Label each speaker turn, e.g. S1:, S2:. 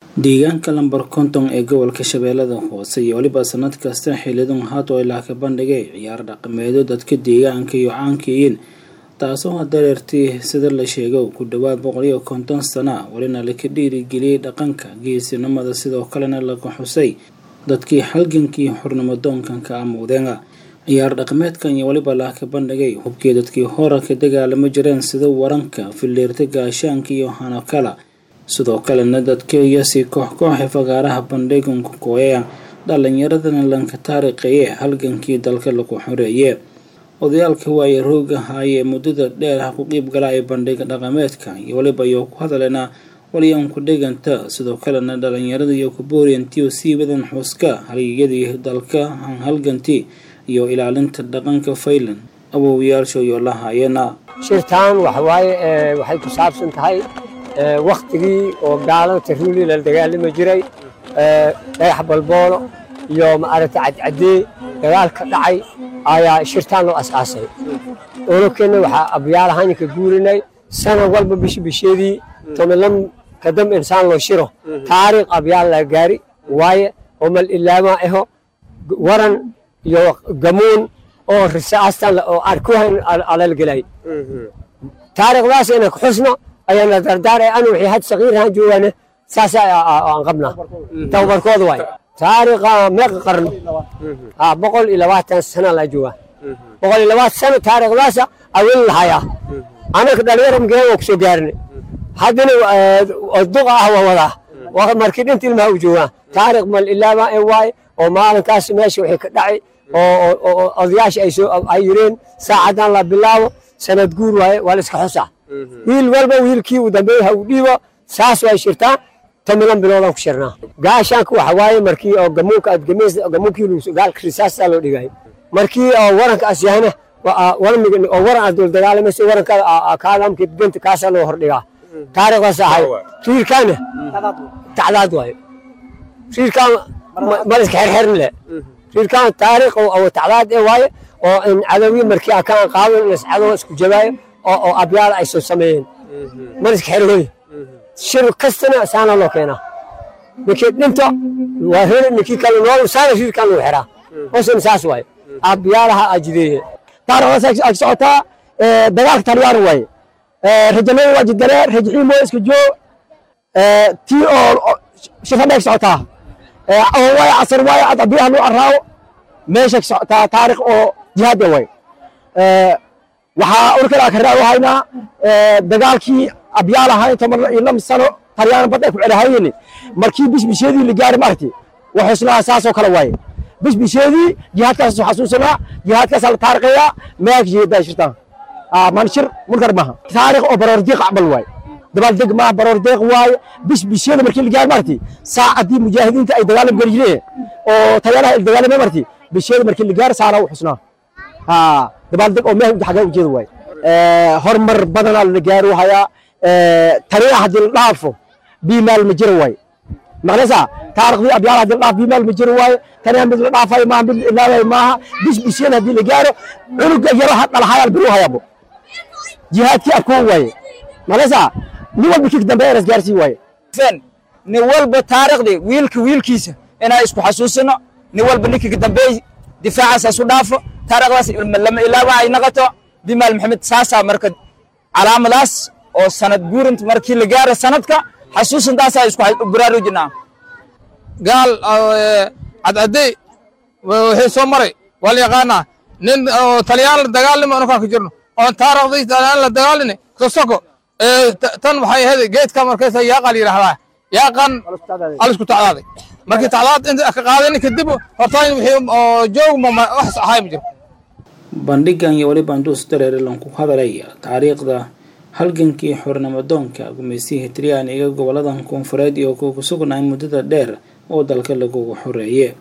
S1: deegaanka lambar konton ee gobolka shabeellada hoose iyo weliba sanad kasta xilidan hato ilaa ka bandhigay ciyaar dhaqameedyo dadka deegaanka iyo caankiyiin taasoo dareertii sida la sheego ku dhowaad boqol iyo konton sana welina laka dhiirigeliyey dhaqanka geesinimada sidoo kalena laga xusay dadkii halgankii xurnimadoonkan ka amuudeenga ciyaar dhaqameedkan iyo weliba laaka bandhigay hubkii dadkii hora ka dagaalama jireen sida waranka filiirta gaashaanka iyo hanakala sidoo kalena dadkaiyo si koox kooxe fagaaraha bandhiganku kooyaya dhalinyaradana lanka taariikhaye halgankii dalka lagu xoreeye odayaalka waaye rooga haayee muddada dheer ha ku qiib gala ee bandhiga dhaqameedka iyo weliba iyo ku hadalena waliyaan ku dhiganta sidoo kalena dhalinyarada iyo kubooriyantiyo sii wadan xuska halyadii dalka halgantii iyo ilaalinta dhaqanka faylan awowyaashoyo la haayana
S2: shirtaan waxawaaye waxay ku saabsan tahay waktigii oo gaalada taruuli la dagaalami jiray dhagax balboolo iyo maaragtay cadcadee dagaal ka dhacay ayaa shirtaan loo asaasay olokeenna waxaa abyaal ahaan ka guurinay sanad walba bishi bisheedii tomilan kadam insaan loo shiro taariikh abyaal la gaari waaye oo mal ilaamaa aho waran iyo gamuun oo risaastan oo arkuhan alalgelay taariikhdaas inaan ku xusno ayaana dardaar anu wixii had sakiirahan joogaane saas aan qabnaa tababarkooda waay taariikha meeqa qarno boqol iyo labaatan sana laa joogaa boqol iyo labaatan sano taariikhdaasa awin lahayaa anaka dhalinyaro mgeen waa kusoo gaarinay haddana duqa ah waa wadaa markii dhinta ilmaha u joogaa taariikh mal ilaama ee waaye oo maalinkaas meesha wixii ka dhacay oo odayaasha ay yireen saacadan la bilaabo sanad guur waaye waa la iska xusaa wiil walba wiilkii uu dambeeyey ha uu dhiibo saas way shirtaa tomilan biloodaan ku shirnaa gaashaanka waxa waaye markii oo gamuunka aad gameys gamuunkii gaalka risaastaa loo dhigay markii oo waranka as yahana warmiga oo waran aad dul dagaalamaysa waranka kaadamka ganta kaasaa loo hordhigaa taariikhdaas ahay riirkaana tacdaad waaye riirkaan mal iska xerxerin le riirkaan taariikh oo tacdaad ee waaye oo in cadawi markii akaan qaadan in cadow isku jabaayo oo abyaal ay soo sameeyeen mal iska xerhoy shir kastana saana loo keenaa ninkii dhinto waa heli ninkii kale nool saana riirkaan lagu xiraa hoosna saas waaye abyaalaha ajideeye
S3: taariikhdaas ag socotaa dagaalka talyaar waaye rajanada waa jidare rajxiimo iska joo tii oo shirfadha ag socotaa oo waaye casar waaye ad abiyaha loo caraawo meesha ag socotaa taarikh oo jihaada waaye waxaa urkala ka raawo haynaa dagaalkii abyaal ahayn toban iyo lama sano talyaan bad ay ku celahayeen markii bishbisheedii la gaari maarti waxusnaa saasoo kale waaye bishbisheedii jihaadkaas soo xasuusanaa jihaadkaasaa la taarikhaya meelka jihadaa shirtaan manshir munkar maaha taarikh oo baroor deeq acmal waaye dabaaldeg maaha baroor deeq waaye bishbisheeda markii la gaari maarti saacadii mujaahidiinta ay dagaalam geli jireen oo talyaanaha ay dagaalame marti bisheeda markii la gaari saana u xusnaa dabaaldeg oo meel xagee ujeeda waaye horumar badanaa la gaaro hayaa taniya haddii la dhaafo biimaal ma jiro waaye maqlaysaa taariikhdii abyaal haddii la dhaafo biimaal ma jiro waaye taniya mid la dhaafayo maaha mid la ilaabayo maaha bisbishyada haddii la gaaro cunuga yaro ha dhalahayaal biru hayaabo jihaadkii abkoon waaye maqlaysaa nin walba kii dambe eras gaarsii waaye
S4: nin walba taariikhdii wiilka wiilkiisa inaa isku xasuusino nin walba ninkii dambeey difaacaas isu dhaafo taariikhdaas lama ilaaba ay noqoto bimaal maxamed saasaa marka calaamadaas oo sanad guurinta markii la gaaro sanadka xasuusintaasaa isku baraarujinaa
S5: gaal cadcadey wixii soo maray waa la yaqaanaa nin oo talyaan la dagaalnimo anakaan ka jirno oon taariikhdii talyaan la dagaalini sosoko tan waxay ahayd geedka markaysa yaaqaa la yidhahdaa yaaqan alisku tacdaaday markii tacdaad inta ka qaadani kadib hortaan wixii oo joogma wax ahay ma jiro
S1: bandhigan iyo weliba anduus dareerilan ku hadalaya taariikhda halgankii xornimadoonka gumaysiga hitriyaan iga goboladan koonfureed iyo ku sugnaay muddada dheer oo dalka lagugu xoreeye